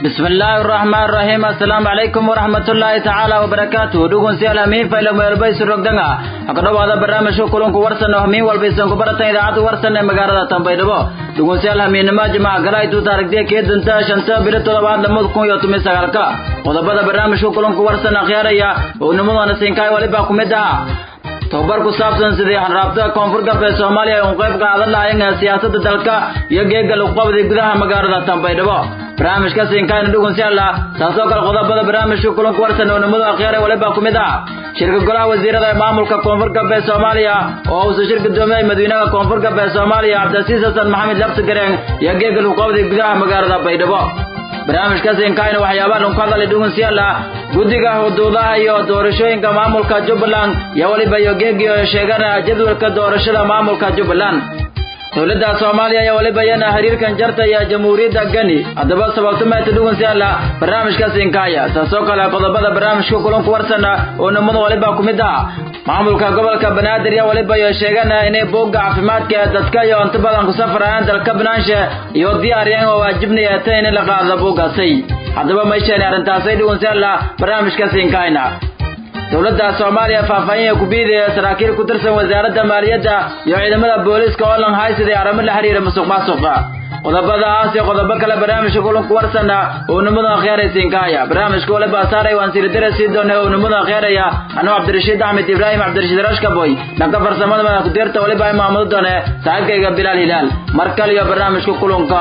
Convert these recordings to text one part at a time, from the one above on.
بسم الله الرحمن الرحيم السلام عليكم ورحمة الله تعالى وبركاته دوغون سيال همين فايلة ميربي سرقدنا أكدو هذا برنامج كلهم كورسن همين والبيسن كبرتن إذاعة ورسن مغارة تنبيدبو دوغون سيال همين نما جماعة غلاي تو تارك دي كيد دنتا شنتا بيرتو لبعض لمد كون يوتمي سغالكا وضبط برنامج كلهم كورسن أخياريا ونمو أنا سينكاي ولبا كمدها tobabar ku saabsan sidii xanraabta koonfur galbeed soomaaliya ay un qayb qaadan lahaayeen siyaasadda dalka iyo geega luqabadii gudaha magaalada tanbaydhabo barnaamijka siinkaayna dhugun si alla taasoo kale qodobada barnaamijka kulanku warsan oo nimadu akhyaar waliba ku mid ah shirka golaha wasiirada ee maamulka koonfur galbeed soomaaliya oo uusu shir gudoomiyey madaxweynaha koonfur galbeed soomaaliya cabdilasiis xasan maxamed labtigareen iyo geega luqabadii gudaha magaalada baydhabo barnaamijka siinkaayna waxyaabaha lagu hadlay dhugun si alla guddiga xuduudaha iyo doorashooyinka maamulka jubbaland iyo weliba iyo geegiyo sheegana jadwalka doorashada maamulka jubbaland dowladda soomaaliya ayaa weliba iyana xiriirkan jarta iyo jamhuuriyadda geni haddaba sababto meeta dhugun si alla barnaamijka siinkaaya taasoo kale qodobada barnaamijka kulanku warsana oo nimada waliba ku mid ah maamulka gobolka banaadir iyo waliba iyo sheegana inay buugga caafimaadka ee dadka iyo inta badan ku safrayaan dalka banaanshe iyo diyaariyeen oo waajibnaya ta in la qaado buuggaasay haddaba meeshaani arrintaasay dhugun si alla barnaamijka siinkaayna dowladda soomaaliya faahfaahin ku biidaya saraakiil ku tirsan wasaaradda maaliyadda iyo ciidamada booliiska oo lan haysaday arrimo la xiriira musuq maasuqa qodobadaas iyo qodobo kale barnaamijka kulanku warsana oo nimada akhyaaraysiinkaaya barnaamijka waliba saaray waan siridare sii doonay oo nimada akhyaaraya anuu cabdirashiid axmed ibraahim cabdirashiid rashkaboy dhanka farsamada madax ku-deerta waliba ay maamudo doone saaxiibkayga bilaal hilaal mar kale iyo barnaamijka kulanka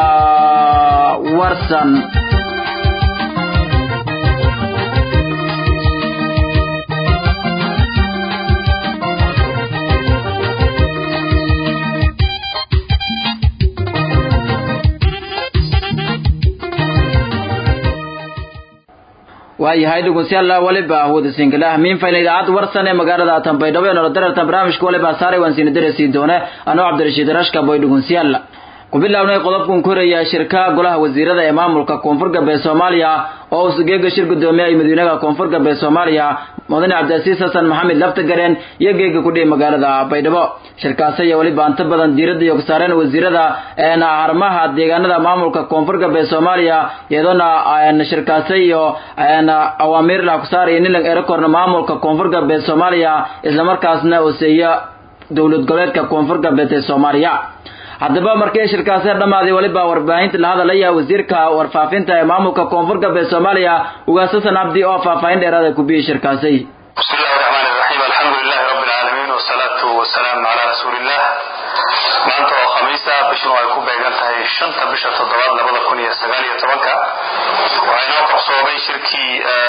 warsan waayahay dhegeystayaal waliba wada sinkilah min fayna idaacad warsan ee magaalada Tanbaydhabo ee nolodarta barnaamijka waliba saaray waan siin darasi doona anoo Cabdirashiid Rashka boy dhegeystayaal ku bilawnay qodobkan koraya shirka golaha wasiirada ee maamulka koonfur galbeed Soomaaliya oo sugeega shir gudoomiyaha madaxweynaha koonfur galbeed Soomaaliya mudane Cabdilasiis Xasan Maxamed Laftagareen iyo geega ku dhigay magaalada Baydhabo shirkaas ayaa waliba inta badan diiradda iyo saareen wasiirada ee harmaha deegaanada maamulka koonfur galbeed Soomaaliya iyadoo aan shirkaas iyo aan awaamir la ku saaray in la erekorno maamulka koonfur galbeed Soomaaliya isla markaasna uu seeyo dowlad goboleedka koonfur galbeed ee Soomaaliya haddaba markii shirkaasi dhamaaday waliba warbaahinta la hadalaya wasiirka warfaafinta ee maamulka koonfur galbeed Soomaaliya ugaasasan abdi oo faahfaahin dheeraad ah ku bixiyay shirkaasi بسم الله الرحمن الرحيم الحمد لله رب العالمين والصلاة والسلام على رسول الله maanta oo khamiisa bishanu ay ku beegan tahay shanta bisha toddobaad labada kun iyo sagaal iyo tobanka waxaa inoo qabsoomay shirkii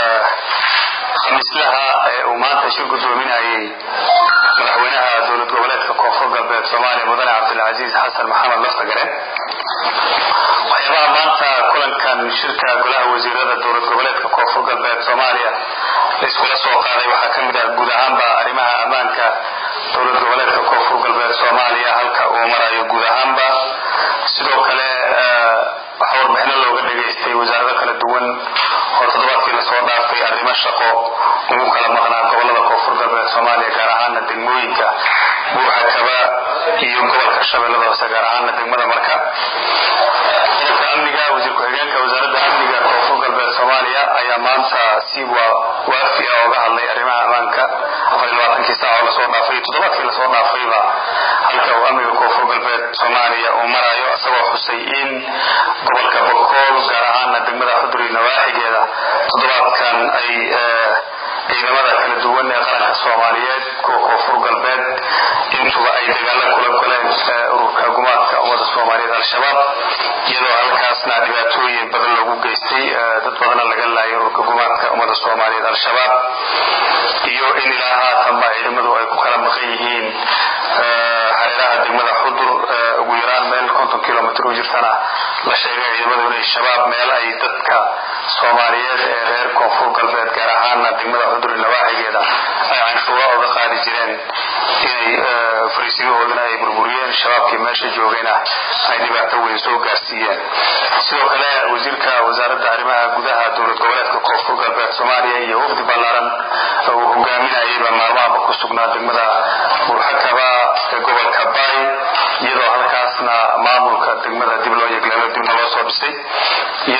khamiislaha ee uu maanta shir gudoominayay madaxweynaha dowlad goboleedka koonfur galbeed soomaaliya mudane cabdilcasiis xasan maxamed laftagare waxyaabaha maanta kulankan shirka golaha wasiirada dowlad goboleedka koonfur galbeed soomaaliya la iskula soo qaaday waxaa ka mid ah guud ahaanba arrimaha ammaanka dowlad goboleedka koonfur galbeed soomaaliya halka uu marayo guud ahaanba sidoo kale waxaa warbixino looga dhegaystay wasaarado kala duwan oo toddobaadkii lasoo dhaafay arrimo shaqo ugu kala maqnaa gobolada koonfur galbeed soomaaliya gaar ahaana degmooyinka buurxakaba iyo gobolka shabeellada hoose gaar ahaana degmada marka qodobka amniga wasiir ku-xigeenka wasaaradda amniga koonfur galbeed soomaaliya ayaa maanta si waafi ah ooga hadlay arrimaha ammaanka afar iyo labaatankii saac oo lasoo dhaafay iyo toddobaadkii lasoo dhaafayba halka uu amniga koonfur galbeed soomaaliya uu marayo isagoo xusay in gobolka bokool gaar ahaana degmada xuduri nawaaxigeeda toddobaadkan ay ciidamada kala duwan ee qaranka soomaaliyeed kuwa koonfur galbeed intuba ay dagaalo kula galeen ururka gumaadka ummada soomaaliyeed al-shabaab iyadoo halkaasna dhibaatooyin badan loogu geystay dad badana laga laayay ururka gumaadka ummada soomaaliyeed al-shabaab iyo in ilaa haatanba ciidamadu ay ku kala maqan yihiin hareeraha degmada xudur ugu yaraan meel konton kilomitr u jirtana la sheegay ciidamadu inay shabaab meel ay dadka soomaaliyeed ee reer koonfur galbeed gaar ahaana degmada xuduri nawaaxigeeda ay canshuura oga qaadi jireen inay fariisimahoodana ay burburiyeen shabaabkii meesha joogayna ay dhibaato weyn soo gaarsiiyeen sidoo kale wasiirka wasaaradda arrimaha gudaha dowlad goboleedka koonfur galbeed soomaaliya iyo wafdi ballaaran uu hogaaminayayba maalmahaba ku sugnaa degmada burxakaba ee gobolka bay iyadoo halkaasna maamulka degmada dib loo yegleelo dibna loo soo dhisay iyadoo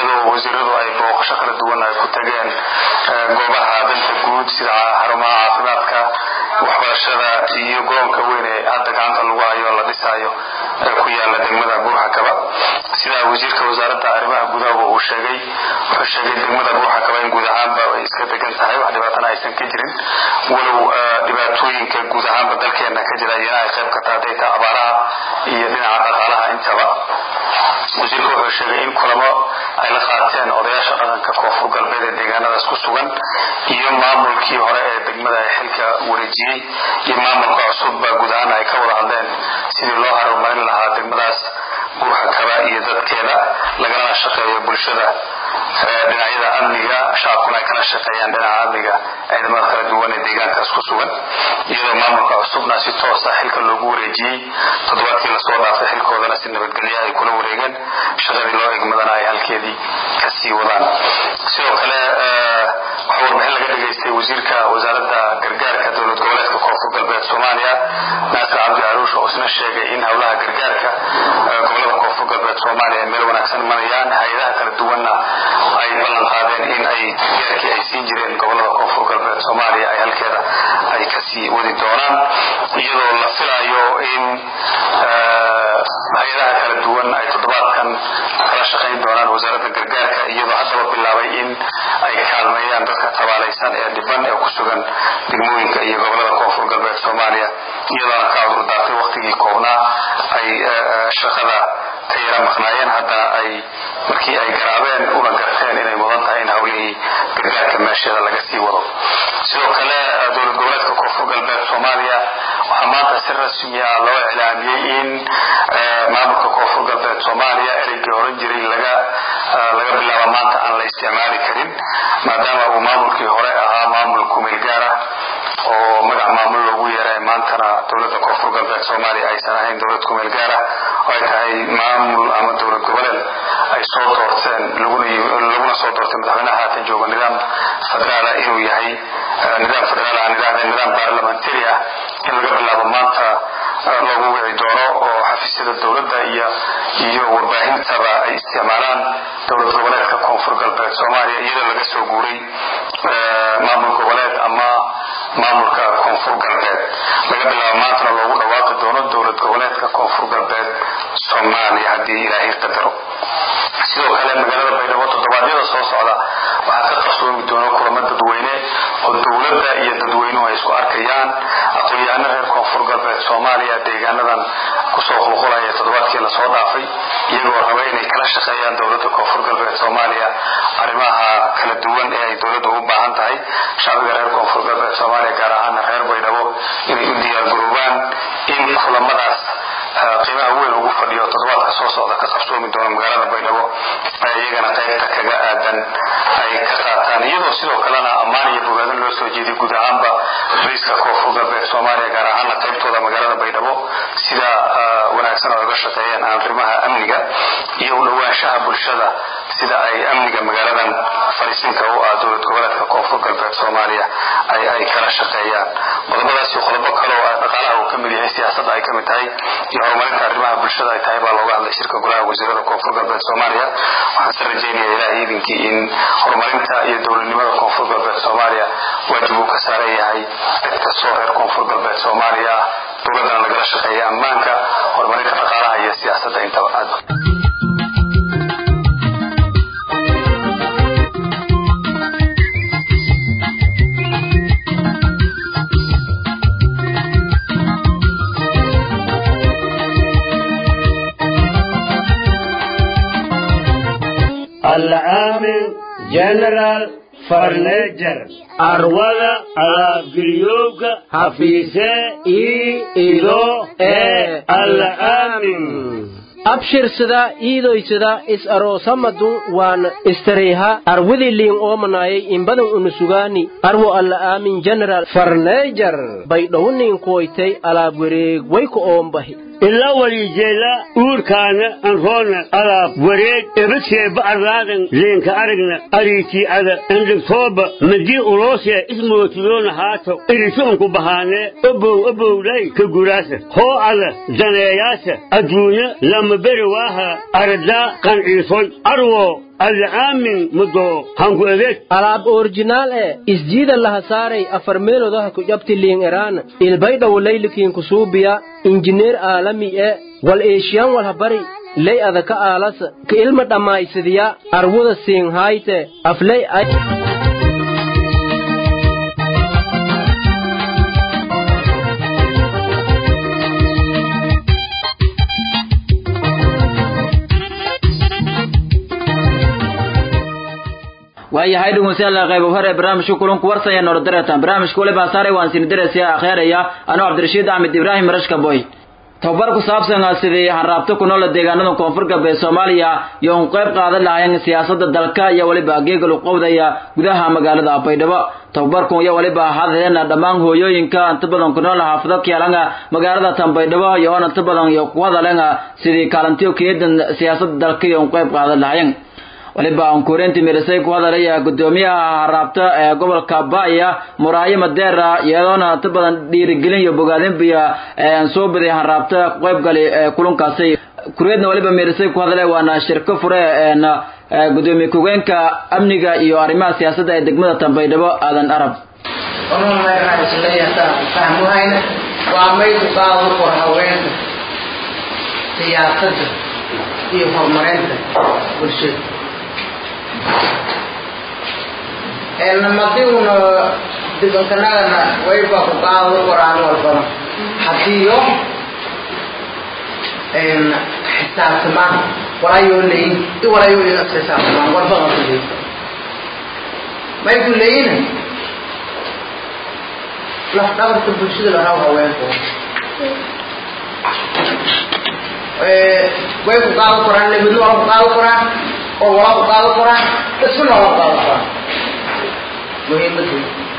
iyadoo wasiiradu ay booqasho kala duwan ay ku tageen goobaha danta guud sida xarumaha caafimaadka waxbarashada iyo gobolka weyn ee hadda gacanta lagu hayo la dhisaayo ee ku yaala degmada buurxakaba sida wasiirka wasaaradda arrimaha gudaha uu sheegay wuxuu sheegay degmada buurxakaba in guud ahaanba ay iska degan tahay wax dhibaatana aysan ka jirin walow dhibaatooyinka guud ahaanba dalkeena ka jira iyana ay qayb ka tahay hadday tahay abaaraha iyo dhinaca dhaqaalaha intaba wasiirku wuxuu sheegay in kulamo ay la qaateen odayaasha dhaqanka koonfur galbeed ee deegaanadaas ku sugan iyo maamulkii hore ee degmada ay xilka wareejiyey iyo maamulka cusubba guud ahaan ay ka wada hadleen sidii loo horumarin lahaa degmadaas buurxakaba iyo dadkeeda lagalana shaqeeyo bulshada dhinacyada amniga shacabkuna ay kala shaqeeyaan dhinaca amniga ciidamada kala duwan ee deegaankaas ku sugan iyadoo maamulka cusubna si toosa xilka loogu wareejiyey toddobaadkii lasoo dhaafay xilkoodana si nabadgelya ay kula wareegeen shaqadii loo egmadana ay halkeedii kasii wadaan sidoo kale waxaa warbixin laga dhageystay wasiirka wasaaradda gargaarka dowlad goboleedka koonfur galbeed soomaaliya naasir cabdi caruush oo isna sheegay in howlaha gargaarka gobolada koonfur galbeed soomaaliya ay meel wanaagsan marayaan hay-adaha kala duwanna ay ballan qaadeen in ay gargaarkii ay siin jireen gobolada koonfur galbeed soomaaliya ay halkeeda ay kasii wadi doonaan iyadoo la filayo in hay-adaha kala duwan ay toddobaadkan kala shaqayn doonaan wasaaradda gargaarka iyadoo haddaba bilaabay in ay kaalmeeyaan dadka tabaalaysan ee dhiban ee ku sugan degmooyinka iyo gobolada koonfur galbeed soomaaliya iyadoona ka cudurdaartay waqtigii koobnaa ay shaqada ka yara maqnaayeen haddana ay markii ay garaabeen una garteen inay mudan tahay in howlihii gargaarka meesheeda laga sii wado sidoo kale dowlad goboleedka koonfur galbeed soomaaliya waxaa maanta si rasmi ah loo iclaamiyey in maamulka koonfur galbeed soomaaliya ereygii horan jiray laga laga bilaabo maanta aan la isticmaali karin maadaama uu maamulkii hore ahaa maamul kumeel gaar ah oo magac maamul loogu yeeray maantana dowladda koonfur galbeed soomaaliya aysan ahayn dowlad kumeel gaar ah oo ay tahay maamul ama dowlad goboleed ay soo doorteen laguna soo doortay madaxweynaha haatan jooga nidaam federaala inuu yahay nidaam federaal aan idhahdeen nidaam baarlamentari ah in laga bilaabo maanta loogu wici doono oo xafiisyada dowladda iyo iyo warbaahintaba ay isticmaalaan dowlad goboleedka koonfur galbeed soomaaliya iyadoo laga soo guuray maamul goboleed ama maamulka koonfur galbeed laga bilaabo maantana loogu dhawaaqi doono dowlad goboleedka koonfur galbeed soomaaliya haddii ilaahay qadaro sidoo kale magaalada baydhabo toddobaadyada soo socda waxaa ka qarsoomi doona kulamo dadweyne oo dowladda iyo dadweynuhu ay isku arkayaan aqoon-yahano reer koonfur galbeed soomaaliya deegaanadan kusoo qulqulaya toddobaadkii lasoo dhaafay iyagoo raba inay kala shaqeeyaan dowladda koonfur galbeed soomaaliya arrimaha kala duwan ee ay dowladdu u baahan tahay shacbiga reer koonfur galbeed soomaaliya gaar ahaana reer baydhabo inay u diyaargaroobaan in kulamadaas qiimaha weyn ugu fadhiyo toddobaadka soo socda ka qabsoomi doona magaalada baydhabo ay iyagana qaybta kaga aadan ay ka qaataan iyadoo sidoo kalena ammaan iyo bogaadin loo soo jeediy guud ahaanba bariiska koonfur galbeed soomaaliya gaar ahaana qaybtooda magaalada baydhabo sida wanaagsan oo uga shaqeeyeen arrimaha amniga iyo u dhowaanshaha bulshada sida ay amniga magaaladan fariisinka u ah dowlad goboleedka koonfur galbeed soomaaliya ay ay kala shaqeeyaan qodobadaasi qodobo kale oo dhaqaalaha uu ka mid yahay siyaasadda ay ka mid tahay iyo horumarinta arrimaha bulshada ay tahay baa looga hadlay shirka golaha wasiirada koonfur galbeed soomaaliya waxaan se rajeynaya ilaah iidinkii in horumarinta iyo dowladnimada koonfur galbeed soomaaliya waajib uu ka saaran yahay cid kastoo reer koonfur galbeed soomaaliya ah dowladdana lagala shaqeeya ammaanka horumarinta dhaqaalaha iyo siyaasadda intaba aad العامل جنرال فرنجر أرولا على قريوك حفيسة إي إلو إي العامل abshirsada iidoysada is aroosamadu waan istareyha arwidiliin oomanayay imbadan unusugaani arwo alla aamin general farneejar baydhowniin kuwaytay alaab wareeg wayku oombahi إلا وليجيلا أوركانا أنفونا على وريد إبتشي بأرلادن لينك أرقنا أريتي على عندك صوبة مدي أوروسيا اسمه تلون هاتو إريتونكو بهانة أبو أبو لي كقراسة هو على زناياسة أدونا لما برواها أردا كان عيصون أرو alla aamin mudo hanku adeeg alaab orjinaal e isjiida laha saaray afar meelodaha ku jabti liin eraan ilbaydhawo laylikiin kusuubiya injineer aalami e wal eeshiyan walhabari ley adaka aalas ka ilma dhammaysadiya arwuda siinhayte afley ay waayahay dhegeystayaal qayb hore barnaamijka kulanku warsaya noordareetan barnaamijka waliba saaray waan siin diraysiya akheeraya anoo cabdirashiid axmed ibraahim rashka boy tababar ku saabsan sidii hanraabta ku nool deegaanada koonfur galbeed soomaaliya iyo un qayb qaadan lahayn siyaasadda dalka iyo waliba geega luqowdaya gudaha magaalada baydhabo tababarkan iyo waliba hadeen dhammaan hooyooyinka inta badan ku nool xaafado keelanga magaalada tanbaydhabo iyo oon inta badan iyo ku hadaleen sidii kaalintiyo keedan siyaasadda dalka iyo un qayb qaadan lahayn waliba aan kureenti mirisay ku hadalaya gudoomiyaha haraabta ee gobolka baaya muraayo madeera iyadoona inta badan dhiirigelin iyo bogaadin biya aan soo baday haraabta qayb gali kulankaasi kureedna waliba mirisay ku hadalay waana shirko fure een gudoomiye ku-geenka amniga iyo arrimaha siyaasadda ee degmada tanbaydhabo aadan arab fahmuhayna waa maydu qaado kor haweenka siyaasadda iyo horumarinta bulshada namadiuna dibankanagana wayba ku qaado qoraan walbana hadiyo xisaabtamaan walaayoo leyin i walaayoo inas xisaabtamaan walbana ku leyin may ku leyina laf dhabarka bulshada laraw haweenku way ku qaado koraan lebidna wala ku qaado koraan oo wala ku qaado koraan isuna wala ku qaado koraan muhiimadu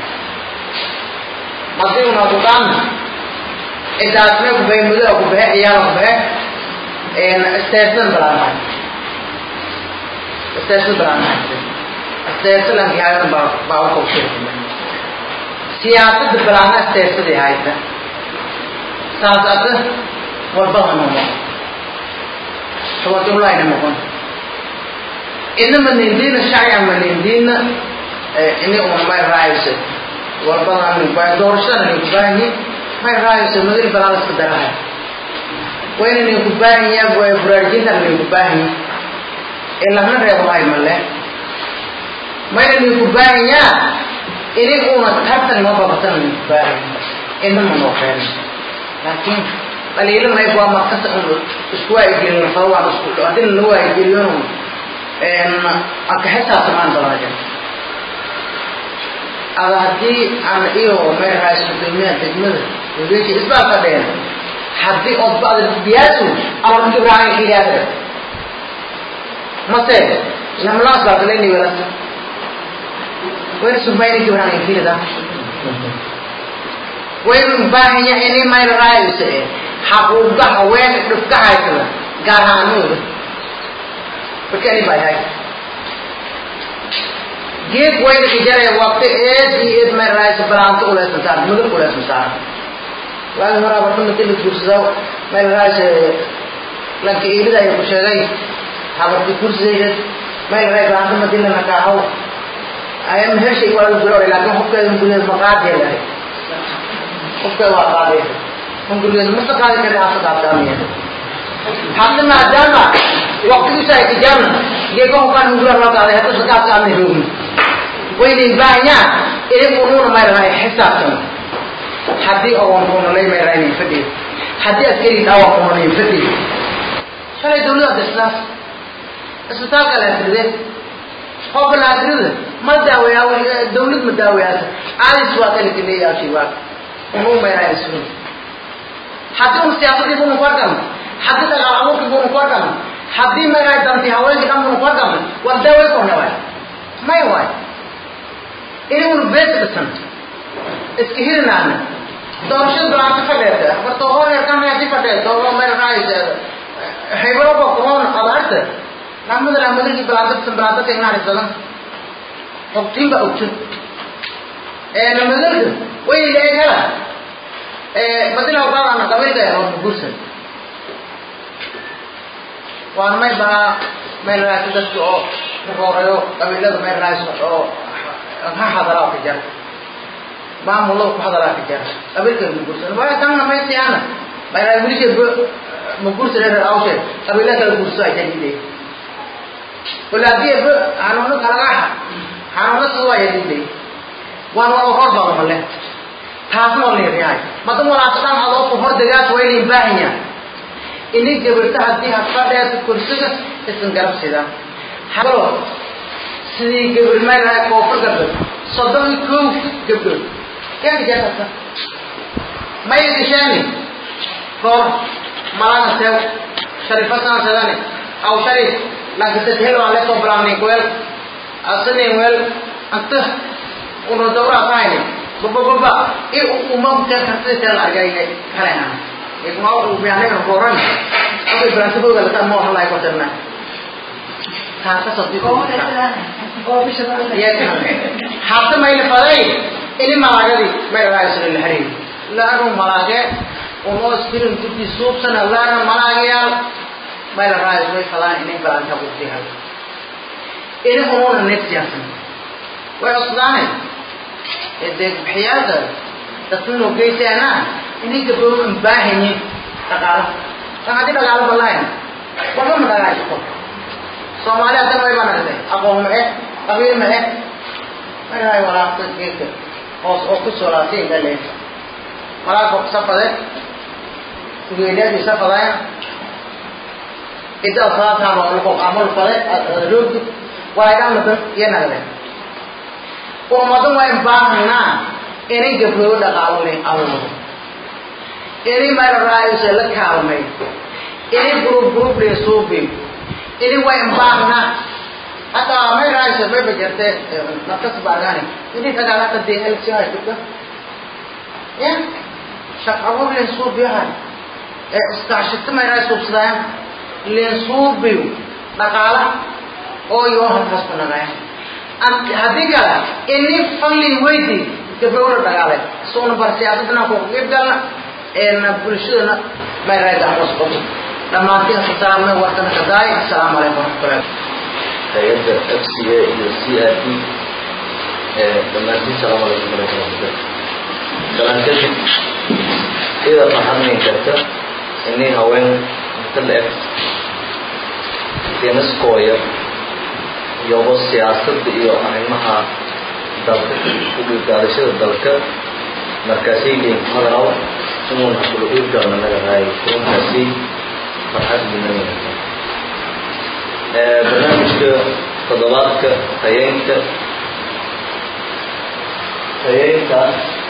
hadii una ku qaadna intaasna ku bahe mudaa ku bahe ciyaala ku bahe isteersan balaanahay isteersan balaanahay isteersalanki hayna baa baa u kobshirkuma siyaasadda balaana isteersadii hayta saas asa walbada nomo tawadulahayna noqon inama nindiina shacya ma nindiina ini uma may raayso walbadan waa doorashada ninku baahanyi may raayso madil balaan iska darahay wayna ninku baahanya waa buraarjintan ninku baahanyi ilahna reebahay male mayna ninku baahanyaa ini una tartan noo babatan ninku baahanya inama noo keena laakiin qaliilo mayb waa markasta un isku waayigelin fawaan isku hadina la waayigeliyon anka xisaabtamaan badanaja ada haddii aan iyo meel raayis gudoomiyaha degmada wadaji isbaa fadheen haddii ood ba'da biyaasu ama kibraan kiyaasa mase lamlaas baa kaleni welasa wayna sumayni kibraan kirida waynu baahanya ini meel raayis eh xaquuqa haween dhibka haysada gaar ahaanooda markani baa yahay geed wayna ijaraya waqti eed iyo eed meel raayis balaanta uleysan saar mudug uleysan saar waagi horaa barta madi la guursado meel raayis lanka eelida ayaa ku sheegay habarti guursadeed meel raay balaanta madi la nakaahow aya mehershay waa la gulore laakin qofkeeda gudeed maqaadiya lahay qofkeeda waa qaadiya hungurigeeda masa qaadi kari hasa qaabtaamiya hadda maadaama waqtigiisa ay tijaabna geeka hukaan hungura loo qaaday hadda sakaabtaami roogin waynayn baahanyaan idig unuuna mayrahay xisaabtan haddii oon kunalay mayrahayn fadhiyo haddii askari dhaawa kunalayn fadhiyo shalay dawlada islaas isbitaalka laatiride qofka laatirida ma daaweeyaa dawlad ma daaweeyaasa aadis waa kalitileeyaasi waa unuu mayrahay suun haddii un siyaasadii bunu ku argam haddii dagaal abuurkii bunu ku argam haddii mayrahay danti haweenkii dhan bunu ku argam war daawey korna waay may waay inagunu bees dhisan iska hirinaana doorashada balaanta fadheeta barto horeerkan haddii fadheeto oo mayrahay haybaloba kuroon abaarta rahmada rahmadagii balaanta dhisan balaanta tegnaarisadan hogtiin ba ogto namadalka wayna leeg hela madina qaadana qabiilka yahood gursan waan may baa meel raasi dadka oo roorayo qabiilada meel raas oo ha hadaraa ka jar maamulada ku hadaraa ka jar qabiilka ma guursan waa tanna may siyaana mayraa wilisha ma guursan reer awshe qabiila kala guurso ay jadiiday walaadiye ba hanuuna kalagaha hanuuna soo ay jadiiday waan waa hor badan male taasna waa leeyahay madan walaashan adoo ku hor dagaas waa inay baahan yahay inay gabarta haddii hadfadheeta kursiga isan garabsida halo sidii gabar meelaha koofur gabdhood soddon iyo kow gabdhood keen jeesata may gashaani roor malana sew sharifasana sedane aw sharif laakiin helo aan leesoo bilaabnay weel asane weel anta una dawra tahayni baba baba i uma kuteen kartida teen la argayne kalena igma u biyaanaga rooran okay bilaantadooda lataan ma waxan lahay kortana taasa hadda mayna faday ini malaagadi mayraaisla la xariir laanu malaage unoo istirin guddi suubsana laana malaagayaal mayla raais way fadaan inay balaanta bugtiha ini unuuna nefsiyasan way cusdaane dee bixiyaalka dadkunoo geysaana inay gabdhood an baahanyin dhaqaalo tan haddii dhaqaalo balahayn waxba ma dhagaashiko soomaali haddan way banagtay aqoon ma eh qabiil ma eh marahay walaaqta geedka hoos oo ku soo laabtay inta leen malaaka safade ugeeliyaadii safadaya idda faataan oo luqo amal fade roogdi waa idhan madan iyo nagde ummadan waa in baahanaa inay gabdhoo dhaqaalo leh awoodo inay mara raayusa la kaalmay inay group group lee suubi ini way mbaagna hata may raaysa may bajarte naftas baagani ini dagaalaka dee elsihay gabdha ya shaqabo leen suubiyahay ee iskaashita may raay suubsadaayan leen suubiyo dhaqaala oo yoo halkaas ku nagaya haddii kale ini fallin weydi gabdhowna dhagaalay suuna bar siyaasadana ku qeyb galna eena bulshadana may raay gacmos qobo dhammaantiin salaamay warkana kadaay asalaamu calaykum waraxmatullahi hay-adda f c a iyo c r d dhammaantiin salaamu calaykum waraxmatullahi salaan kadib ida maxadmin karta inay haween inta la eg deniskooya iyoba siyaasadda iyo arrimaha dalka ugigaadashada dalka markaasay leeyihin hadalaw inuuna kula ugalna naga raayo kulankaasi farxad gudanaya barnaamijka toddobaadka hayeynta hayeynta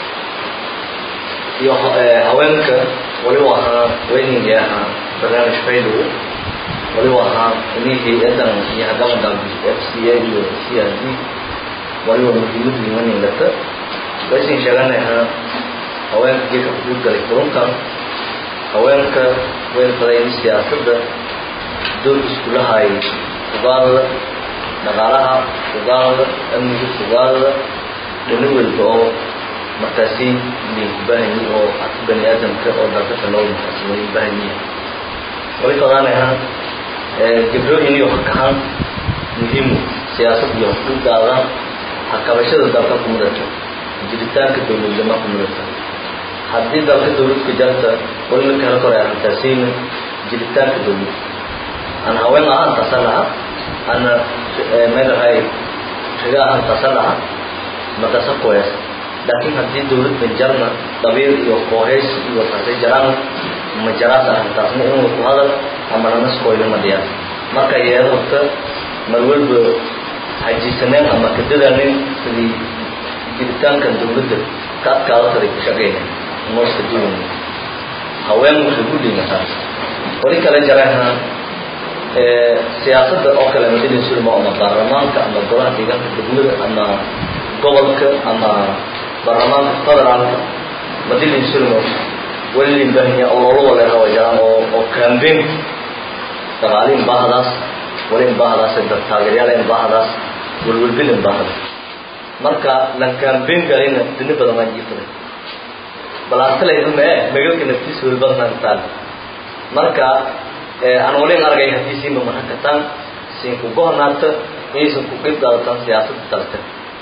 iyo haweenka waliba ahaa weynigii ahaa barnaamij faydow waliba ahaa inii hay-adan iyo hagamadal f c a iyo c r d waliba muhiimad limaningata waysin sheeganahaa haweenka geedka kuguud galay kulunkan haweenka way fadayn siyaasadda dood iskulahay ugaadada dhaqaalaha ugaadada amniga ugaadada dhani walba oo markaasi libahanyi oo bani aadamka oo dalka kaloo markaasi way bahanyihin way fadaanaha gabdho inay hakahaan muhiimu siyaasad iyo ugaada hakabashada dalka kumudata jiritaanka dowladnima kumudata haddii dalka dawladka jarta wali la kala koray arrintaasina jiritaanka dawlad aan haween ahaan tasa laha ana meelahay riga ahaan tasa laha matasa koyas laakiin haddii dawladda jarna dhabiir iyo kooheys iyo taasay jaraan ma jaraas arrintaasna inuu ku hadal ama nanaskoyna ma dhiyaan marka yeeda horta mar walba hajisaneen ama kadadanin sidii jiritaanka dawladda ka adkaada taday ku shaqeyna nooska duwan haween waxay ku dhimataa wali kale jaraha siyaasadda oo kale madalin sulma ama baarlamaanka ama golaha deegaanka degmada ama gobolka ama baarlamaanka federaalka madalin sulma wali limbahnya ololo wale hawa jaraan oo oo campaign dagaalin baahdaas wali baahdaas dad taageeryaal in baahdaas walwalbilin baahda marka la campaign galina dini badan ma jirta balaastalayda mee magalka naftiisa weli badnantaan marka aan walin argay haddii siinba mahakataan siinku gohnaata inaysan ku qeyb qaadataan siyaasadda dalka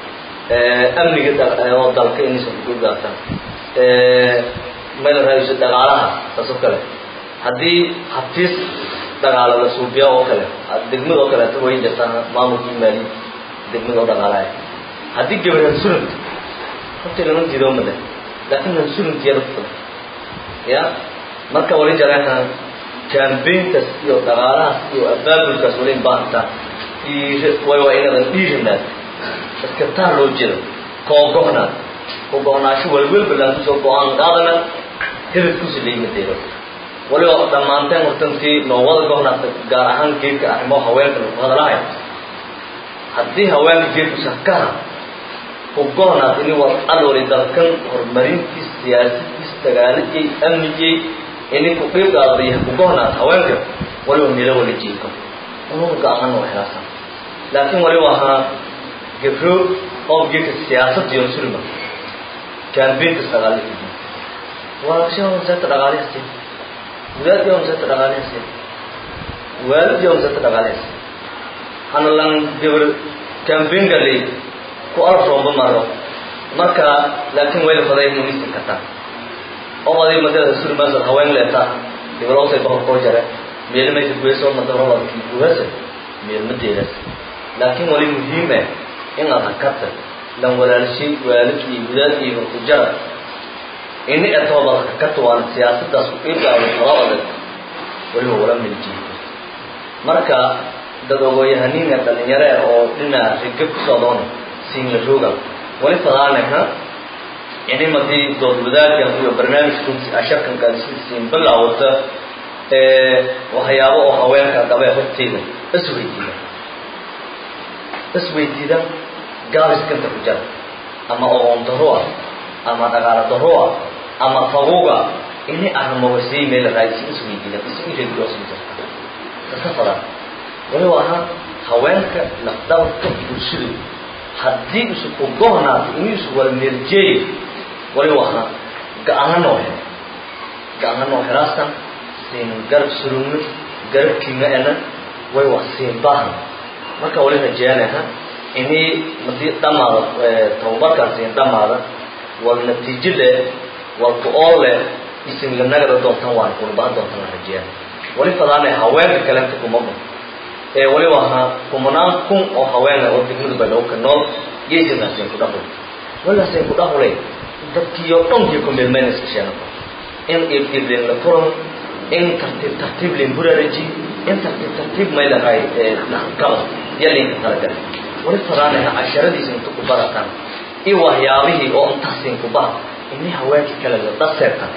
amniga oo dalka inaysan ku qeyb qaadataan meel raayso dhaqaalaha taas oo kale haddii habtiis dhaqaala la suubiya oo kale degmada oo kaleeto way jirtaan maamulkii maali degmada oo dhaqaalaya haddii gabar hansurant horta lama diido male laakiin hansurant yada fulan ya marka wali jaraha campaignkas iyo dhaqaalahaas iyo abaabulkaas wali baahanta way waa inadan dhiirinaad dadka taa loo jiro koo gohnaad ku gohnaasho walwalba laakusoo go-aan qaadana hebedkusi laimadeero waliba dhammaanteen hortantii noowada gohnaata gaar ahaan geedka arrimo haweenka lagu hadalahay haddii haweenka geedku sakaha ku gohnaad ini war alwali dalkan horumarintiis siyaasadiis dagaalijay amnijay ini ku qeyb qaadaya ku gohnaad haweenka waliba milo wala jiiko unuga ga-ahaan waa helaasan laakiin waliba ahaa gabro oo geedka siyaasadda iyo sulma campaignkas dhaqaalihii waa shan wasaaradda dhaqaalihasi wadaadii waa wasaaradda dhaqaalihasi waalidii waa wasaaradda dhaqaalihasi hana lan gabar campaign galay ku alaf roomba maro marka laakiin wayla faday minister kartaa oo aday madada sulmaasad haween leeta gabalowsay boqorkoo jare meel mayka guweysoo madaroladkii guwasa meel madeedas laakiin wali muhiime in aad hakata lan walaalshay waalidkii wadaadkiiba ku jara ini etoobad hakata waana siyaasadaas ku iibgaado laba adag waliba wala miljiito marka dad ogoyahaniinga dhalinyare oo dhinaca riga ku socdoon siinla rooga wali fadaanaha ini madii dood wadaagkan iyo barnaamijkun asharkankan siin bilaawata waxyaabo oo haweenka qabee horteyda isweydiida isweydiida gaaliskanta ku jara ama oqoon daroa ama dhaqaalo daroa ama faguga ini arrimawasii meel raadisi isweydiida isirediosijirta kasa fadaan wali ahaa haweenka lafdhabarka bulshadu haddii isu ku gohnaato inuu isu wala meeljeeyo wali ahaa ga-ana noo hel ga-ana noo helaasan siin garab surugno garabkiina ena way wax siin baahan marka wali rajeenaha ini madii dhamaada tababarkaan siin dhamaada wal natiijo leh wal ku-ool leh isin lanagada doontan waan kulbaa doontan la rajeena wali fadaana haweenka kalenta kumama ee waliba ahaa kumanaan kun oo haweena oo degmadu badhowka nool yeysinaasin ku dhahul walaasin ku dhahulay dadkiiyo dhonkii ku milmaynaska sheenaba in ibdiblen la furan in tartiib tartiib len buraraji in tartiib tartiib maylahay kaba yalinka talagalay wali fadaanaha casharadiisa inta ku barataan iyo waxyaabihii oo intaasin ku bara ini haweenkii kale la dhaseertan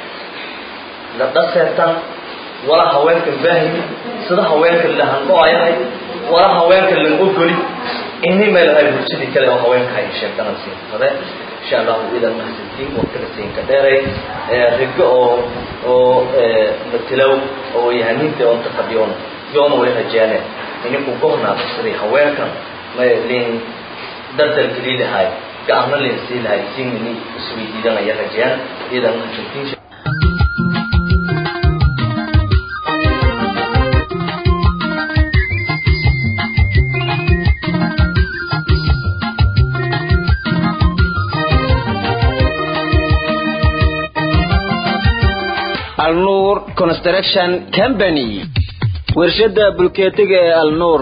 la dhaseertan wala haweenkan baahimi sida haweenkan la handho-ayahay wala haweenkan lan ogoli ini maylahay bulshadii kale oo haweenka ay sheegtanan siin fade insha allahu idan mahadsantiin wakala siinka dheeray rigo oo oo matilow oo yahaniinta oo inta fadhiyoon yoona way rajeene ini ku gohnaado sidii haweenkan lin dardal geli lahay gacmo lin sii lahay siinini isweydiidanaya rajeyaan idan mahadsantiin alnuur construction company warshada bulkeetiga ee alnuur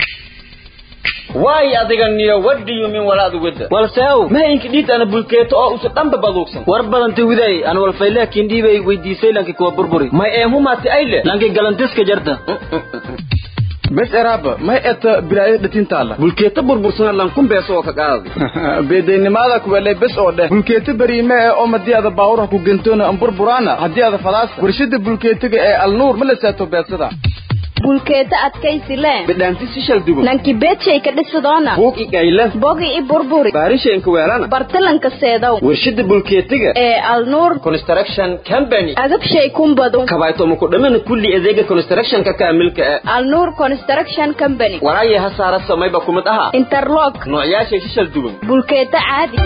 waay adiga niyo wadhiyo min walaad wada walseow mahaynka dhiid ana bulkeeto oo usa dhanba baduugsan war badanta widay an walfaylaakin dhiibay weydiisay lanki kuwa burburi may eemhumaati ayle lanki galantiska jarta bes eraaba may eta bilaayo dhatintaala bulkeeto burbursana lankun beeso oo ka qaadi beedaynimada kuwelay bes oo dheh bulkeeto beriime ee oo madii ada baawuraha ku gentoona an burburaana haddii ada fadaasa warshada bulkeetiga ee alnuur ma la saato beesada bulkeeta adkaysi le bidhaanti sishal dugo nanki beedshay ka dhisidoona buug igayla bogi i burburi baarishaenka weelana bartalanka seedow warshada bulkeetiga ee alnuur construction company agabshay kumbadu kabaytooma ku dhamana kulli adeega constructionka kaamilka ah alnuur construction company waraaya ha saara samayba kumid aha interlock noocyaashay shishal dugan bulkeeta caadi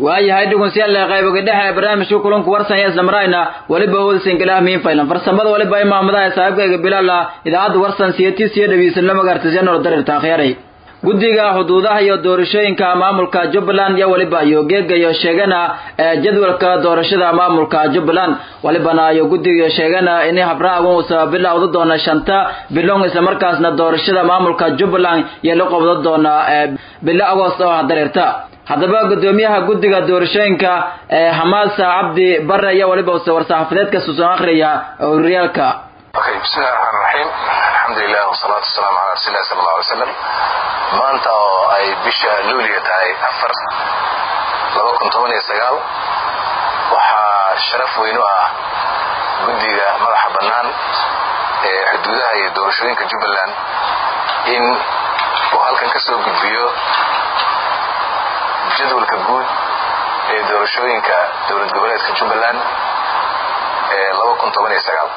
waayahay dhugunsiyaal qayboga dhexe ee barnaamijka kulanku warsan ee islamaraayna weliba howlsan galah miin faylan farsamada weliba imaamadaha saaxiibkayga bilaala idaacadda warsan siyatis iyo dhegeysan lama gaartasiyanoo darirta akhyaray guddiga xuduudaha iyo doorashooyinka maamulka jubbaland iyo weliba iyo geega iyo sheegana ee jadwalka doorashada maamulka jubbaland walibana iyo guddiga sheegana in habraagan uusa bilowda doona shanta bilong islamarkaasna doorashada maamulka jubbaland iyo la qobda doona bilo agost oo dareerta haddaba gudoomiyaha guddiga doorashooyinka ee hamaasa cabdi bare iyo weliba use war-saxaafadeedka suusan akhriya horyaalka Okay, bismillahi raxmaan raxiim alxamdulilah wasalaatu wasalaamu calaa rasuulillahi sala allahu alay wasalam maanta oo ay bisha luuliya tahay afar laba kun toban iyo sagaal waxaa sharaf weyn u ah guddiga madaxa bannaan ee xuduudaha iyo doorashooyinka jubbaland in uu halkan ka soo gudbiyo jadwalka guud ee doorashooyinka dowlad goboleedka jubbaland ee laba kun toban iyo sagaal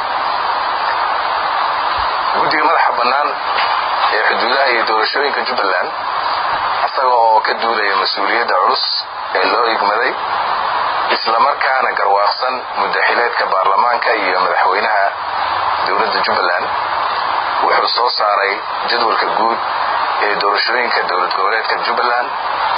guddiga madaxa bannaan ee xuduudaha iyo doorashooyinka jubbaland isaga oo ka duulaya mas-uuliyadda culus ee loo igmaday islamarkaana garwaaqsan muddaxileedka baarlamaanka iyo madaxweynaha dowladda jubbaland wuxuu soo saaray jadwalka guud ee doorashooyinka dowlad goboleedka jubbaland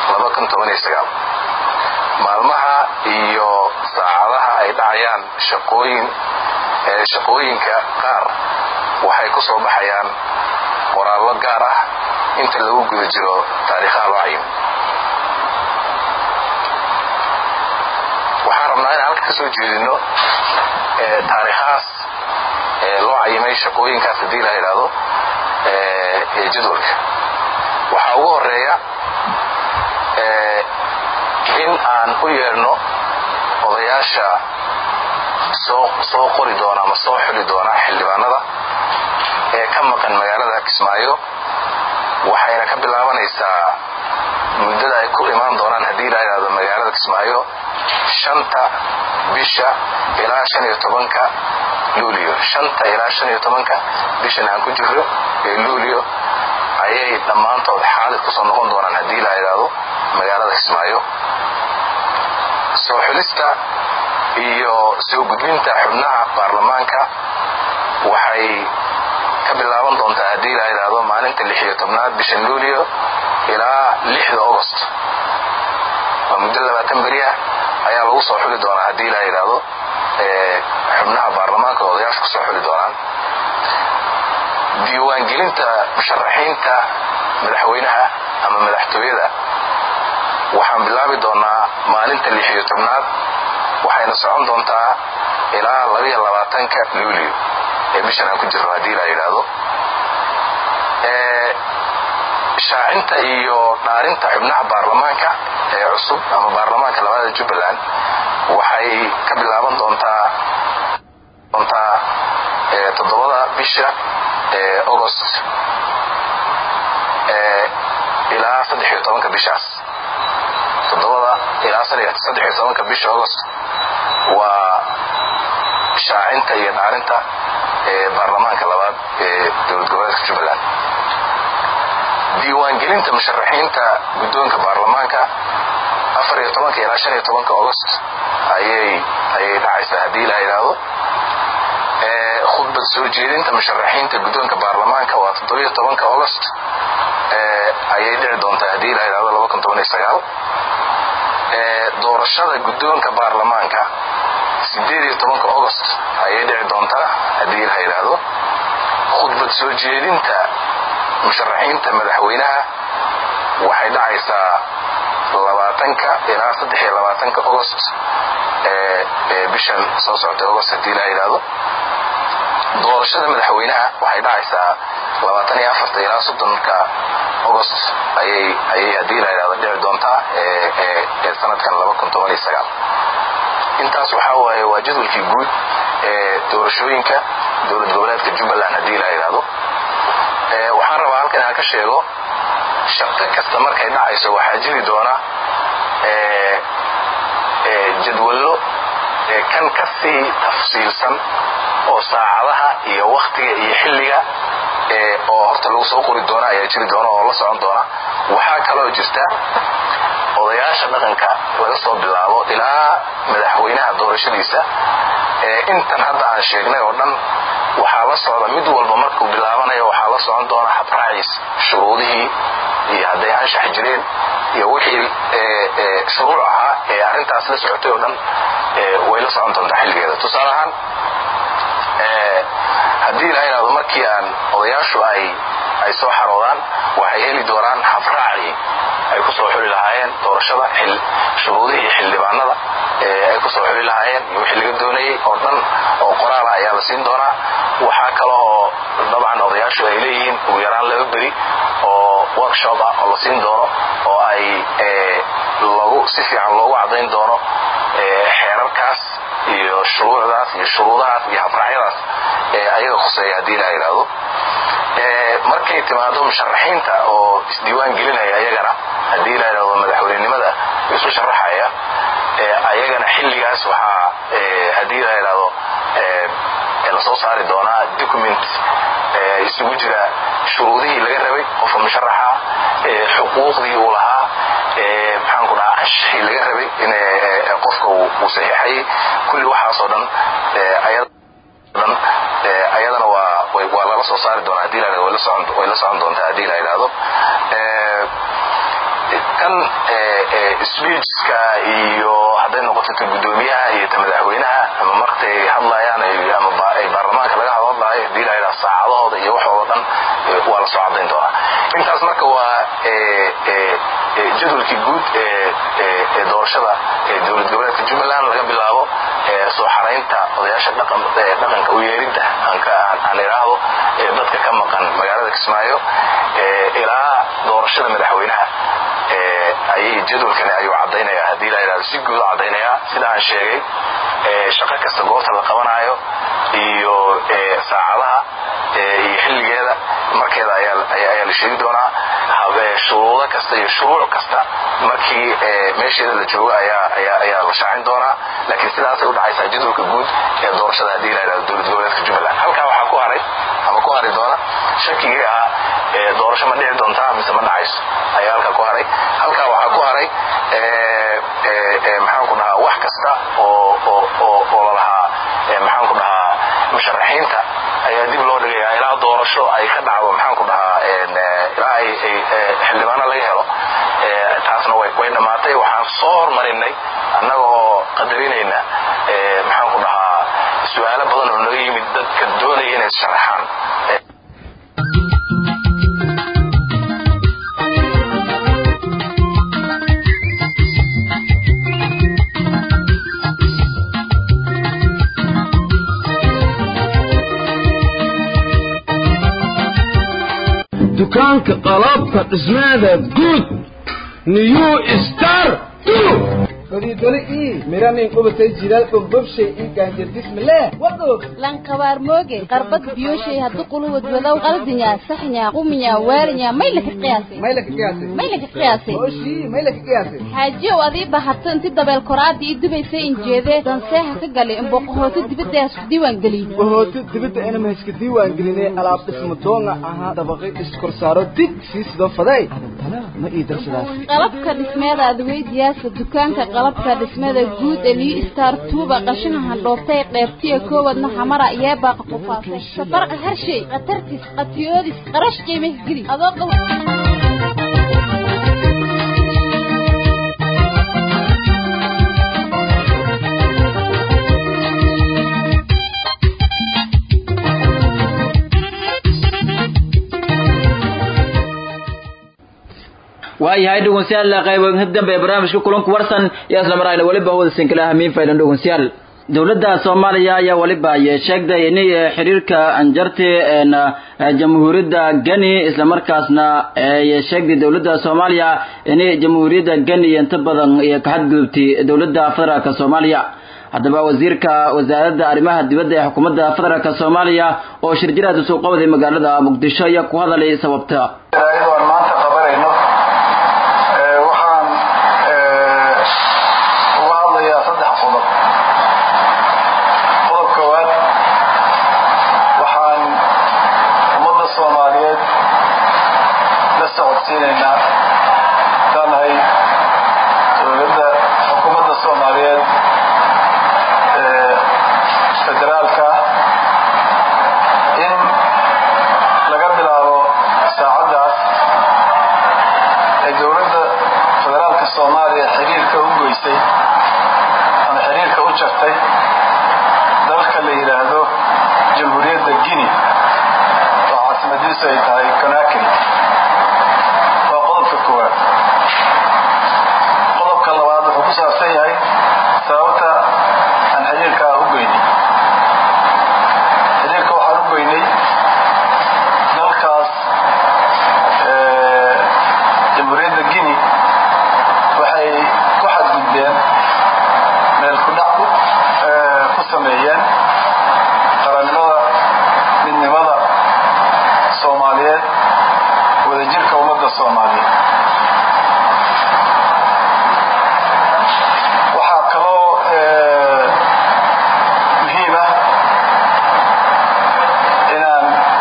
maalmaha iyo saacadaha ay dhacayaan shaqooyin shaqooyinka qaar waxay ku soo baxayaan qoraallo gaar ah inta lagu guda jiro taariikhaha loo cayimo waxaan rabnaa inaan halka ka soo jeedino taariikhahaas loo cayimay shaqooyinkaas haddii la yidhaahdo ee jadwalka waxaa ugu horeeya in aan u yeedhno odayaasha soo qori doona ama soo xuli doona xildhibaanada ee ka maqan magaalada kismaayo waxayna ka bilaabanaysaa muddada ay ku imaan doonaan haddii la yidhaahdo magaalada kismaayo shanta bisha ilaa shan iyo tobanka luulio shanta ilaa shan iyo tobanka bishan aan ku jirro ee luulio ayay dhammaantood xaalid ku soo noqon doonaan haddii la yidhaahdo magaalada kismaayo soo xulista iyo soo gudbinta xubnaha baarlamaanka waxay ka bilaaban doontaa haddii la yidhaahdo maalinta lix iyo tobnaad bishan luulio ilaa lixda ogost waa muddo labaatan beri ah ayaa lagu soo xuli doonaa haddii la yidhaahdo xubnaha baarlamaanka odayaasha ku soo xuli doonaan diiwaangelinta musharaxiinta madaxweynaha ama madaxtooyada waxaan bilaabi doonaa maalinta lix iyo tobnaad waxayna socon doontaa ilaa labaiyo labaatanka luulio ee bishan aan ku jirno haddii la yidhaahdo shaacinta iyo dhaarinta xubnaha baarlamaanka ee cusub ama baarlamaanka labaada jubbaland waxay ka bilaaban doontaa doontaa toddobada bisha ee agost ilaa saddex iyo tobanka bishaas toddobada ilaa saddex iyo tobanka bisha agost waa shaacinta iyo dhaarinta ee baarlamaanka labaad ee dowlad goboleedka jubbaland diiwaangelinta musharaxiinta guddoonka baarlamaanka afar iyo tobanka ilaa shan iyo tobanka agost ayay ayay dhacaysaa haddii la yidhaahdo khudbad soo jeedinta musharaxiinta guddoonka baarlamaanka waa toddobiyo tobanka agost ayay dhici doontaa haddii la yidhahdo laba kun toban iyo sagaal doorashada guddoonka baarlamaanka sideed iyo tobanka agost ayay dhici doontaa haddii la yidhaahdo khudbad soo jeedinta musharaxiinta madaxweynaha waxay dhacaysaa labaatanka ilaa saddex iyo labaatanka agost ee bishan soo socotay agost haddii la yidhaahdo doorashada madaxweynaha waxay dhacaysaa labaatan iyo afarta ilaa soddonka agost ayay ayay haddii la yidhahdo dhici doontaa ee sanadkan laba kun toban iyo sagaal intaas waxaa waaye waa jadwalkii guud ee doorashooyinka dowlad goboleedka jubbaland haddii la yidhaahdo waxaan rabaa halkan aan ka sheego shaqo kasta markay dhacayso waxaa jiri doona jadwallo kan ka sii tafsiilsan oo saacadaha iyo wakhtiga iyo xilliga oo horta lagu soo qori doona ayaa jiri doona oo la socon doona waxaa kaloo jirta odayaasha dhaqanka laga soo bilaabo ilaa madaxweynaha doorashadiisa intan hadda aan sheegnay oo dhan waxaa la socda mid walba markuu bilaabanayo waxaa la socon doona habraaciis shuruudihii iyo hadday anshax jireen iyo wixii shuruuc ahaa ee arrintaas la socotay oo dhan way la socon doontaa xilligeeda tusaale ahaan haddii la yidhahdo markii aan odayaashu ay ay soo xaroodaan waxay heli doonaan habraacii ay ku soo xuli lahaayeen doorashada shuruudihii xildhibaanada ay ku soo xuli lahaayeen iyo wixii laga doonayay oo dhan oo qoraala ayaa la siin doonaa waxaa kale oo dabcan odayaashu ay leeyihiin ugu yaraan laba beri oo workshop ah oo la siin doono oo ay lagu si fiican loogu caddayn doono xeerarkaas iyo shuruucdaas iyo shuruudahaas iyo habraacyadaas ayaga khuseeya haddii la yidhaahdo markay timaado musharaxiinta oo isdiiwaan gelinaya ayagana haddii la yidhahdo madaxweynenimada isu sharaxaya ayagana xilligaas waxaa haddii la yidhahdo lasoo saari doonaa document isugu jira shuruudihii laga rabay qofka musharaxa xuquuqdii uu lahaa maxaanku dhahaa anshixii laga rabay in qofka uu saxiixayay kulli waxaasoo dhan dhan ayadana waa waa lala soo saari doonaa hadii la way la socon doontaa haddii la yidhaahdo kan speechka iyo hadday noqoto ta guddoomiyaha iyo ta madaxweynaha ama markay hadlayaan ama ay baarlamaanka laga hadlaayo hadii la yidhahdo saacadahooda iyo waxooda dhan waa la soo caddayn doonaa intaas marka waa jadwalkii guud ee doorashada ee dowlad goboleedka jubbaland laga bilaabo soo xaraynta odayaasha dhaqanka u yeeridda aan idhaahdo dadka ka maqan magaalada kismaayo ilaa doorashada madaxweynaha ayay jadwalkani ayuu caddaynaya haddii la yidhahdo si guud u caddaynaya sida aan sheegay shaqo kasta goobta la qabanaayo iyo saacadaha iyo xilligeeda markeeda ayaa la sheegi doonaa shuruudo kasta iyo shuruuc kasta markii meesheeda la joogo ayaa la shaacin doonaa laakiin sidaasay u dhacaysaa jadwalka guud ee doorashada haddii la yidhahdo dowlad goboleedka jubbaland halkaa waxaa ku haray ama ku hari doona shakigii ahaa doorasho ma dhici doontaa mise ma dhacayso ayaa halkaa ku haray halkaa waxaa ku haray maxaanku dhahaa wax kasta oo lalahaa maxaanku dhahaa musharaxiinta ayaa dib loo dhigaya ilaa doorasho ay ka dhacdo maxaanku dhahaa ilaa ay xildhibaano laga helo taasna way dhammaatay waxaan soo hormarinay annaga oo qadarinayna maxaanku dhahaa su-aalo badan oo naga yimid dadka doonaya inay sharaxaan dukaanka qalabka dhismaada guud new star fadhiidole ii miranin qubatay jilaal dhulbabshay ii gaanjardismale wadoog lankabaar mooge qarbad biyoshay haddu quluwad wadow qaldinya saxnya quminya waalinya may laka qiyaasay may laka qiyaasay may laka qiyaasay oshii may laka qiyaasay xaajiyow adii bahato inti dabeel koraadii ii dubaysay injeedee danseeha ka galay imboqohooto dibadda hasku diiwaan geliyey bahooto dibadda inama iska diiwaan gelinay alaab dhisma doonga ahaa dabaqay iskorsaaro dig sii sidoo faday adantana ma ii darsadaas qalabka dhismeeda adweydiyaasa dukaanka qalabka dhismada guud ee liu star tuuba qashina handhoobtay qeybtiya koowadna xamara yeebaaqa qufaasay safarqa harshay khatartis qatiyoodis qarash qiimah geli adoo qabo waayahay dhegeystayaal qaybo dambe ee barnaamijka kulanku warsan iyo isla marayna waliba hawada sinkala hamiin faylan dhegeystayaal dowladda soomaaliya ayaa waliba sheegday in xiriirka anjarti jamhuuriyadda geni isla markaasna sheegday dowladda soomaaliya in jamhuuriyadda geni inta badan iyo ka xadgudubtay dowladda federaalk soomaaliya haddaba wasiirka wasaaradda arrimaha dibadda ee xukuumadda federaalk soomaaliya oo shirjiraad usoo qabday magaalada muqdisho ayaa ku hadalay sababta maanta qabanayno waxaan uga hadlayaa saddex qodob qodob koowaad waxaan ummadda soomaaliya jeedinaynaa haddaan nahay dowladda xukuumadda soomaaliyeed ee federaalka in laga bilaabo saacaddaas ee dowladda federaalka soomaaliya xiriirka u goysay ama xiriirka u jartay dalka la yidhaahdo jamhuuriyadda guinea oo caasimadiisu ay tahay conakry waa qodobka koowaad qodobka labaad wuxuu ku saabsan yahay sababta aan xiriirkaa u goynay xiriirka waxaan u goynay dalkaas jamhuuriyadda guinea waxay ku xadgudbeen meel kudhac ku sameeyeen qarannimada midnimada soomaaliyeed wadajirka ummadda soomaaliyeed waxaa kaloo muhiim ah inaan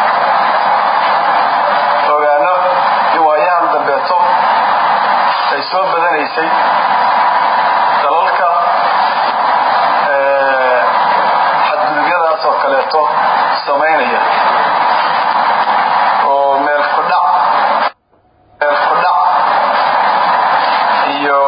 ogaano in waayahan dambeeto ay soo badanaysay dalalka xadgudubyadaas oo kaleeto samaynaya oo meel kudhac meel kudhac iyo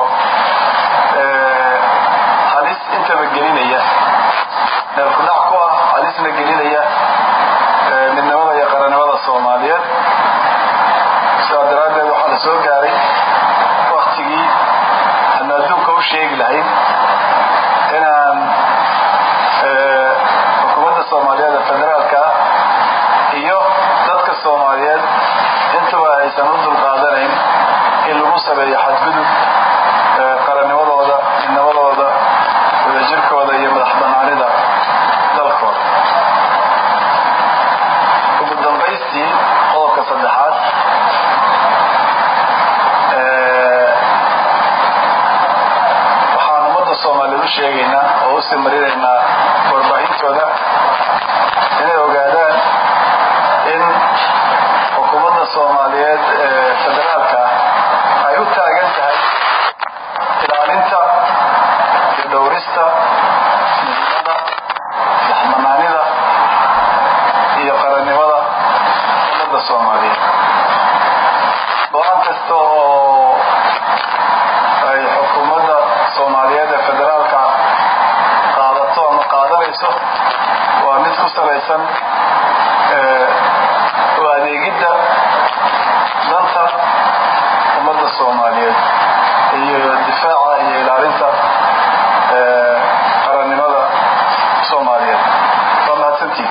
halis intaba gelinaya meel kudhac ku ah halisna gelinaya midnimada iyo qarannimada soomaaliyeed sidaa daraaddeed waxaa la soo gaaray waktigii aan adduunka u sheegi lahayn inaan xukuumadda soomaaliyeed ee federaalka ah iyo dadka soomaaliyeed intaba aysan u dulqaadanayn in lagu sameeyo xadgudub qarannimadooda midnimadooda wadajirkooda iyo madax banaanida dalkooda ugu dambaystii qodobka saddexaad waxaan ummadda soomaaliyeed u sheegaynaa oo u sii marinaynaa warbaahintooda inay ogaadaan in xukuumadda soomaaliyeed ee federaalka ay u taagan tahay ilaalinta iyo dhowrista midnimada madaxbanaanida iyo qarannimada ummadda soomaaliyeed go-aan kasta oo ay xukuumadda soomaaliyeed ee federaalka qaadato ama qaadanayso waa mid ku salaysan u adeegidda danta ummadda soomaaliyeed iyo difaaca iyo ilaalinta qarannimada soomaaliyeed waa mahadsantihin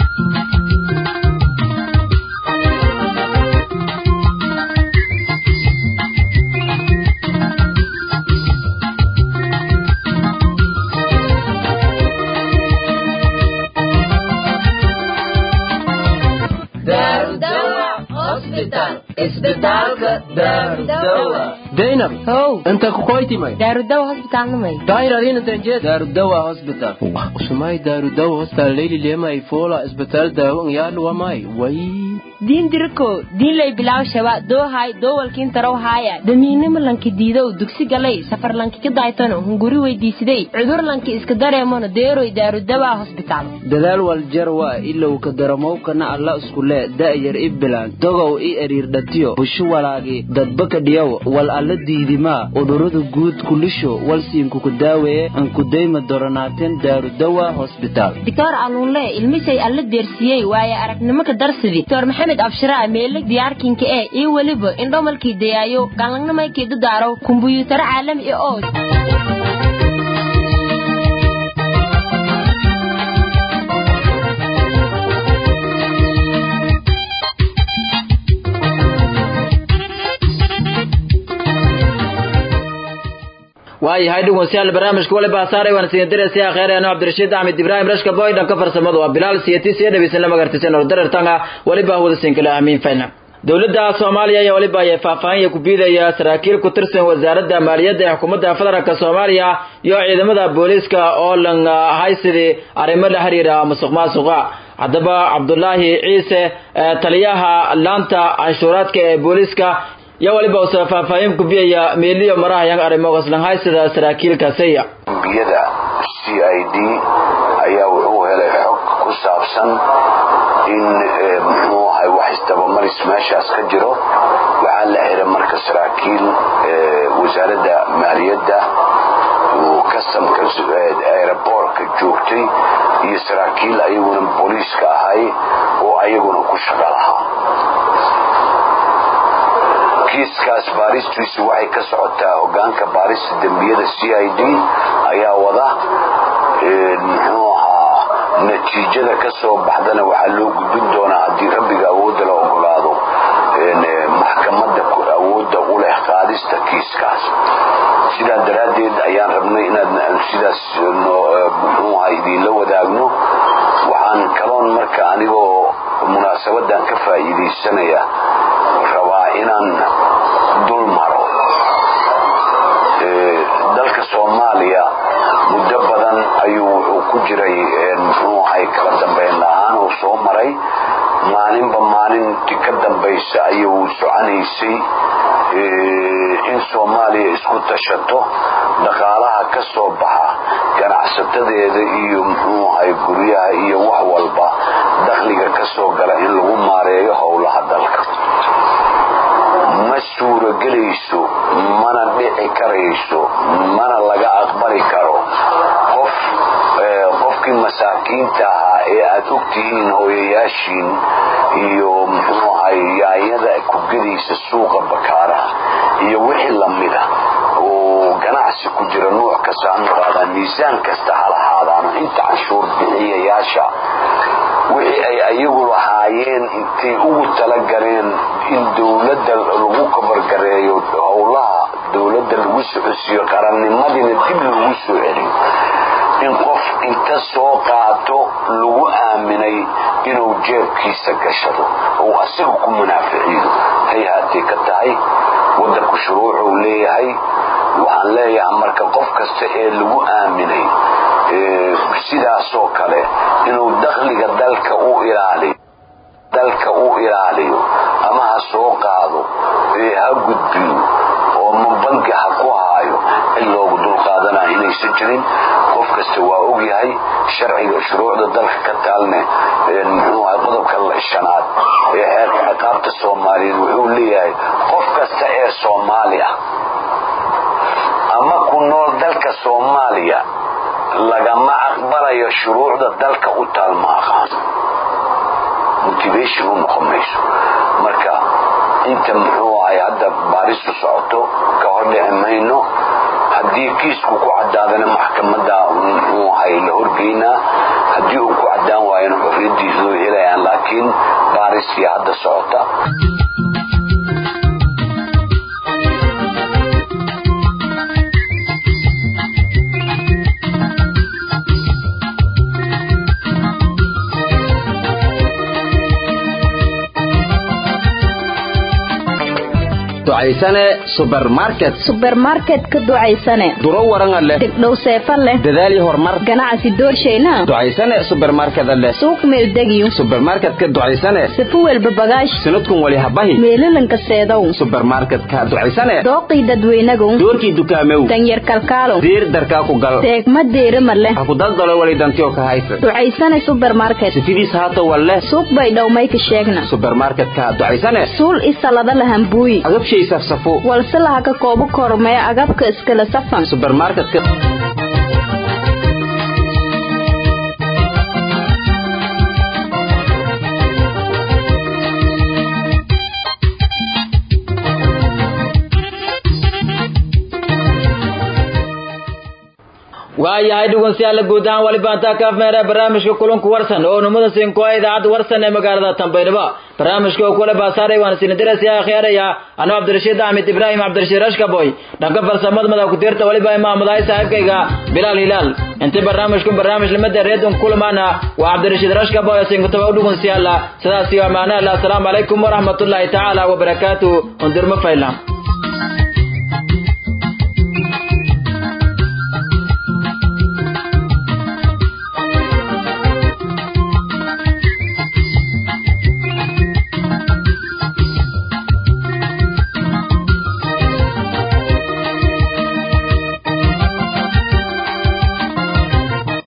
daynab how inta kukoytimay daarudawa hosbitaalnamay daayir adina tanjeed daarudawa hospital usumay daarudawa hostal leyli lema ay fola isbitaal daawo ngyaadlu wamay way diin diriko diin lay bilaw shaba doohay doowalkiin tarow haaya damiinimo lanki diidow dugsi galay safar lanki ka daaytano hunguri weydiisiday cudur lanki iska dareemono deeroy daarudawa hosbitaal dadaal waljarwa ilow ka daramowkana alla iskule da'yar i bilaan dogow i eriirdhatiyo bushu walaagi dadbaka dhiyow wal alla diidimaa udhurada guud kulisho walsiinkuku daaweeye ankudayma doronaateen daarudawa hosbitaal dictor aluunle ilmishay alla deersiyey waaye aragnimo ka darsidi dr maxamed abshiraa meeleg diyaarkinka ee iyo weliba indhomalkii dayaayo galangnamaykii dadaaro kumbuyuutaro caalami ah oo waayahay dhegeystayaal barnaamijka wali baasaaray waan siin diraysaa khayraano cabdirashiid axmed ibraahim rashka boy dhanka farsamadu waa bilaal siyati siya dhegeysan lama gartisan oo darartanga waliba wada siin kala amiin fayna dowladda soomaaliya ayaa waliba ay faahfaahin ku biidaya saraakiil ku tirsan wasaaradda maaliyadda ee xukuumadda federaalk soomaaliya iyo ciidamada booliiska oo lan ahay sidii arrimo la xiriira musuq maasuqa haddaba cabdulaahi ciise taliyaha laanta canshuuraadka ee booliiska iyo waliba usa faahfaahin kubiyaya meeliyo marahayang arrimogaslanhay sida saraakiilka saya biyada c i d ayaa wuxuu helay xog ku saabsan in muxuu ahay wax isdabamaris meeshaas ka jiro waxaa la xiray marka saraakiil wasaaradda maaliyadda kastamka aeroboortka joogtay iyo saraakiil ayaguna booliiska ahay oo ayaguna ku shaqa lahaa kiiskaas baaristiisu waxay ka socotaa hogaanka baarista dembiyada c i d ayaa wada muxuu ahaa natiijada ka soo baxdana waxaa loo gudbin doonaa haddii rabbiga awoodda la ogolaado maxkamadda awoodda u leh qaadista kiiskaas sidaa daraaddeed ayaan rabnay inaad sidaas muxuu ahaa idiinla wadaagno waxaan kaloon marka anigoo munaasabadan ka faa'iidaysanaya rabaa inaan dul maro dalka soomaaliya muddo badan ayuu wuxuu ku jiray muxuu ahay kala dambayn la-aan uu soo maray maalinba maalintii ka dambaysa ayuu soconaysay in soomaaliya isku tashato dhaqaalaha ka soo baxa ganacsatadeeda iyo muxuu ahay guryaha iyo wax walba dakhliga ka soo gala in lagu maareeyo howlaha dalka ma suuragelayso mana dhici karayso mana laga aqbali karo qof qofkii masaakiinta ahaa ee aad ogtihiin hooyayaashiin iyo muxuu ahay yaanyada kugadiisa suuqa bakaaraha iyo wixii lamida oo ganacsi ku jira nuuc kasta ha noqaadaan miisaan kasta ha lahaadaano inta canshuur bixiyayaasha wixii ay ayagu lahaayeen intay ugu talagaleen in dowladda lagu kabargareeyo howlaha dowladda lagu socodsiiyo qarannimadina dib lagu soo celiyo in qof inta soo qaato lagu aaminay inuu jeebkiisa gashado ou asiga ku munaaficiyo hay haatay ka tahay waddanku shuruucuu leeyahay waxaan leeyahay marka qof kasta ee lagu aaminay sidaasoo kale inuu dakhliga dalka u ilaaliyo dalka u ilaaliyo ama ha soo qaado ee ha gudbiyo oo ma bangi ha ku haayo in loogu dulqaadanaya inaysan jirin qof kasta waa ogyahay sharciga shuruucda dalka ka taalne muxuu ahay qodobka shanaad ee xeerka ciqaabta soomaaliyeed wuxuu leeyahay qof kasta ee soomaali ah ama ku nool dalka soomaaliya lagama aqbalayo shuruucda dalka u taal ma aqaan motivation u noqon mayso marka inta muxuu ahay hadda baaristu socoto ka hor dhici mayno haddii kiisku ku cadaadana maxkamadda muxuu ahay la horgeynaa haddii uu ku cadaan waayana xorriyadiisa loo helayaan laakiin baaristii hadda socota ducaysane subermarket subermarket ka ducaysane duro waranga leh degdhow seefa leh dadaal iyo horumar ganacsi doorshayna ducaysane subermarkeda leh suuq meeldegiyo subermarketka ducaysane sifu welba bagaash sanadkun wali habahi meelalanka seedow subermarketka ducaysane dooqii dadweynagow doorkii dukaamew danyar kalkaalow diir darkaa ku gal deegma deerima leh ha ku daldalo wali dantiyo ka haysa ducaysane subermarket sifidiis haato walleh suuq bay dhowmayka sheegna subermarketka ducaysane suul isalada lahambuuyi agabshay safsafo walse laha ka koobo kormee agabka iskala safan subermarketka waayahay dhegeystayaal guud ahaan waliba intaa ka afmeera barnaamijka kulanku warsan oo numada siinko idaacadda warsan ee magaalada Tanbaydhaba barnaamijka oo kula baasaaray waan siin diraysaa akhiiraya anoo Cabdirashiid Ahmed Ibrahim Cabdirashiid Rashkaboy dhanka farsamada madax ku dirta waliba imaamadahay saaxiibkayga Bilal Hilal inta barnaamijku barnaamij lamada reedon kulmaana waa Cabdirashiid Rashkaboy siin ku tabaw dhegeystayaal sidaas iyo amaana Allah assalamu alaykum wa rahmatullahi ta'ala wa barakatuh undirma faylam